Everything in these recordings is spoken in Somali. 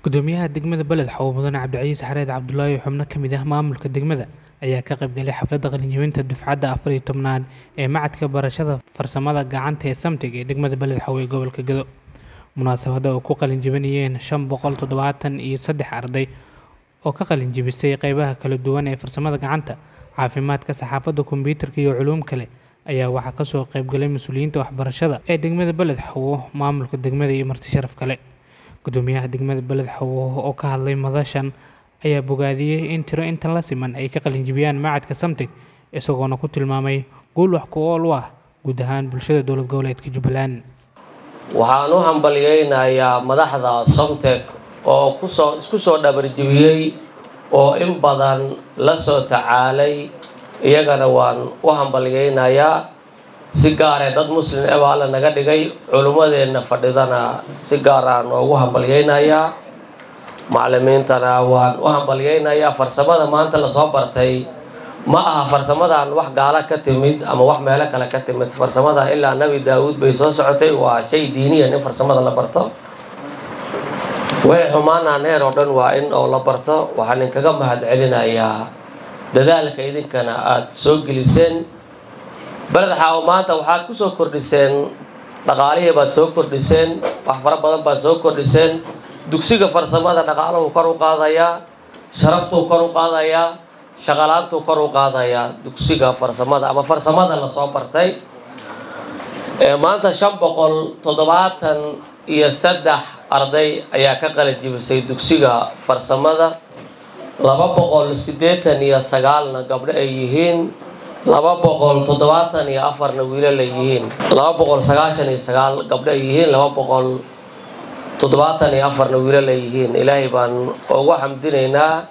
gudoomiyaha degmada beled xawo mudane cabdicasiis xareed cabdulaahi xubno ka mid ah maamulka degmada ayaa ka qaybgalay xafladda qalinjebinta dufcadda afar iyo tobnaad ee macadka barashada farsamada gacanta ee samtig ee degmada beled xawo ee gobolka gedo munaasabadda oo ku qalinjebinayeen shan boqol toddobaatan iyo saddex arday oo ka qalinjebisay qeybaha kala duwan ee farsamada gacanta caafimaadka saxaafadda kombiyuutarka iyo culuum kale ayaa waxaa kasoo qaybgalay mas-uuliyiinta waxbarashada ee degmada beled xawo maamulka degmada iyo marti sharaf kale gudoomiyaha degmada beled xawo oo ka hadlay madashan ayaa bogaadiyey in tiro intan la siman ay ka qalinjibiyaan macadka samtig isagoona ku tilmaamay guul wax ku ool u ah guud ahaan bulshada dowlad goboleedka jubbaland waxaan u hambalyeynayaa madaxda somtek oo kusoo isku soo dhabarjibiyey oo in badan la soo tacaalay iyagana waan u hambalyeynayaa si gaaree dad muslim e baa alla naga dhigay culummadeenna fadhidana si gaaraan noogu hambalyeynayaa maclimiintana waan u hambalyeynayaa farsamada maanta lasoo bartay ma aha farsamadan wax gaala ka timid ama wax meelo kale ka timid farsamada ilaa nebi daa-uud bay soo socotay waa shay diiniyan in farsamada la barto wixii xumaanaan heer oo dhan waa in oo la barto waxaan idinkaga mahad celinayaa dadaalka idinkana aada soo geliseen beled xaawo maanta waxaad ku soo kordhiseen dhaqaalihii baad soo kordhiseen wax fara badan baad soo kordhiseen dugsiga farsamada dhaqaaluhu kor u qaadayaa sharaftuu kor u qaadayaa shaqalaantuu kor u qaadayaa dugsiga farsamada ama farsamada lasoo bartay maanta shan boqol toddobaatan iyo saddex arday ayaa ka qalijibisay dugsiga farsamada laba boqol siddeetan iyo sagaalna gabdho ay yihiin laba boqol toddobaatan iyo afarna wiilal ay yihiin laba boqol sagaashan iyo sagaal gabdho ay yihiin laba boqol toddobaatan iyo afarna wiilal ay yihiin ilaahay baan ugu xamdinaynaa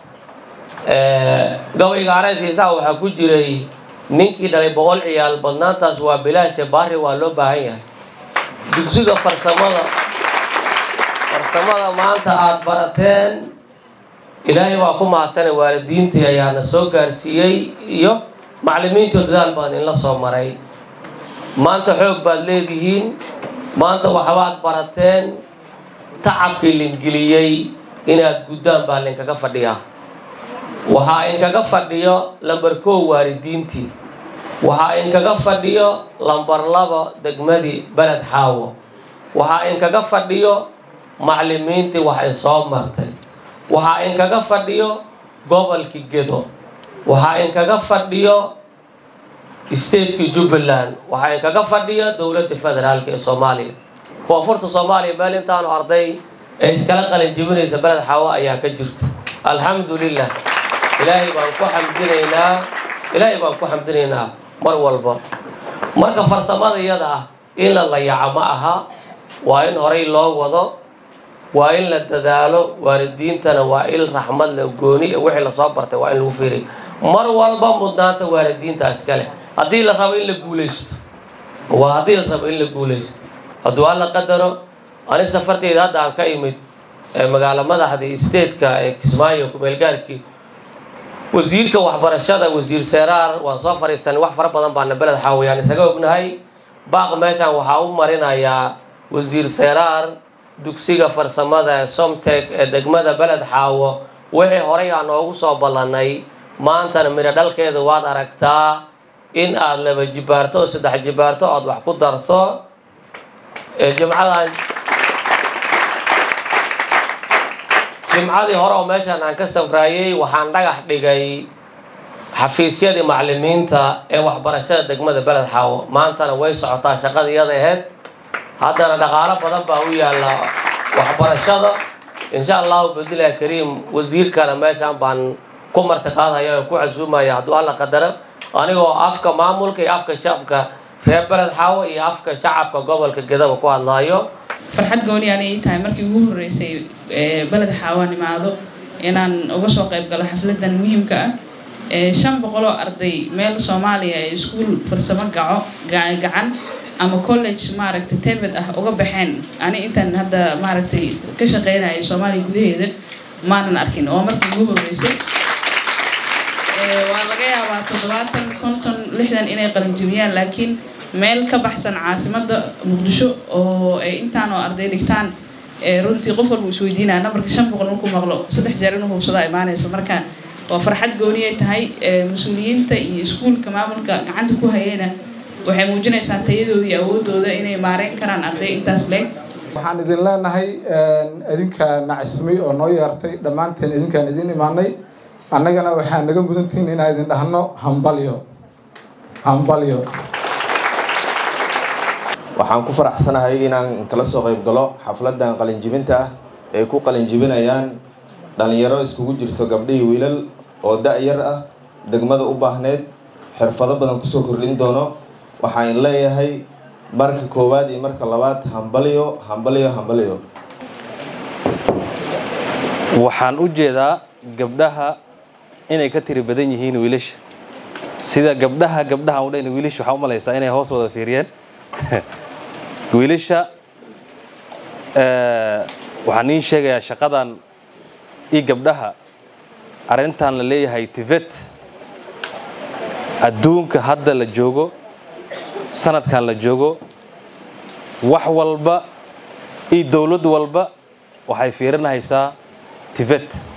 gabayga areys isaa waxaa ku jiray ninkii dhalay boqol ciyaal badnaantaas waa bilaashe baari waa loo baahan yahay dugsiga farsamada farsamada maanta aada barateen ilaahay waa ku mahadsanay waalidiintii ayaana soo gaarsiiyey iyo maclimiinto dadaal baan inla soo maray maanta xoog baad leedihiin maanta waxbaad barateen tacabkii lingeliyey inaad guddaan baa linkaga fadhiyaa waxaa inkaga fadhiyo lambar kow waalidiintii waxaa inkaga fadhiyo lambar laba degmadii beled xaawo waxaa inkaga fadhiyo maclimiintii wax ay soo martay waxaa inkaga fadhiyo gobolkii gedo waxaa inkaga fadhiyo stateki jubbaland waxaa inkaga fadhiyo dowladda federaalk ee soomaaliya koonfurta soomaaliya meel intaanu arday ee iskala qalin jibinaysa beled xaawo ayaa ka jirta alxamdu lilah ilaahay baan ku xamdinaynaa ilaahay baan ku xamdinaynaa mar walba marka farsamada iyada ah in la layaco ma aha waa in horay loo wado waa in la dadaalo waalidiintana waa il raxmad le gooni wixii lasoo bartay waa in lagu fiiriy mar walba mudnaanta waalidiintaas kale haddii la rabo in la guulaysto waa haddii la rabo in la guulaysto hadduu alla qadaro ani safarteyda hadda aan ka imid magaalo madaxdii stateka ee kismaayo kumeelgaarkii wasiirka waxbarashada wasiir seeraar waan soo fadhiistanay wax fara badan baana beled xaawayaan isaga ognahay baaq meeshaan waxaa u marinayaa wasiir seeraar dugsiga farsamada ee somtek ee degmada beled xaawo wixii horay aan noogu soo ballanay maantana midho dhalkeeda waad aragtaa in aada laba jibaarto oo saddex jibaarto oad wax ku darto jimcadan jimcadii hore oo meeshaan aan ka safraayey waxaan dhagax dhigay xafiisyadii maclimiinta ee waxbarashada degmada beled xaawo maantana way socotaa shaqada iyada aheyd haddana dhaqaalo badan baa u yaalla waxbarashada insha allahu badilah kariim wasiirkana meeshaan baan ku martiqaadaya oo ku casuumaya hadduu alla qadaro anigoo afka maamulka iyo afka shacabka reer beled xaawo iyo afka shacabka gobolka gedaba ku hadlaayo farxad gooni aan ii tahay markii ugu horreysay beled xaawaan imaado inaan uga soo qayb galo xafladan muhiimka ah shan boqol oo arday meel soomaaliya ee iskuul farsamo gaco gacan ama college maaragtay tebed ah uga baxeen ani intaan hadda maaragtay ka shaqeynaya soomaaliya gudaheeda maanan arkin oo markii ugu horreysay waa laga yaabaa toddobaatan konton lixdan inay qalinjibiyaan laakiin meel ka baxsan caasimada muqdisho oo ay intaan oo arday dhigtaan runtii qof walba isweydiinaya nambarka shan boqol markuu maqlo saddex jeer inuu hubsadaa imaanayso marka waa farxad gooniyay tahay mas-uuliyiinta iyo iskuulka maamulka gacanta ku hayayna waxay muujinaysaa tayadooda iyo awoodooda inay maareyn karaan arday intaas leeg waxaan idin leenahay idinka nacismay oo noo yeertay dhammaanteen idinkaan idin imaanay annagana waxaa naga mudantihiin inaan idin dhahno hambalyo hambalyo waxaan ku faraxsanahay inaan kala soo qayb galo xafladan qalinjibinta ah ay ku qalinjibinayaan dhalinyaro iskugu jirto gabdhihii wiilal oo da-yar ah degmada u baahneyd xirfado badan kusoo kordhin doono waxaan leeyahay marka koowaad iyo marka labaad hambalyo hambalyo hambalyo waxaan u jeedaa gabdhaha inay ka tiri badan yihiin wiilasha sida gabdhaha gabdhaha u dhan wiilasha waxaa u malaysaa inay hoos wada fiiriyeen wiilasha waxaan iin sheegayaa shaqadan iyo gabdhaha arrintan la leeyahay tivet adduunka hadda la joogo sanadkan la joogo wax walba iyo dowlad walba waxay fiirinaysaa tivet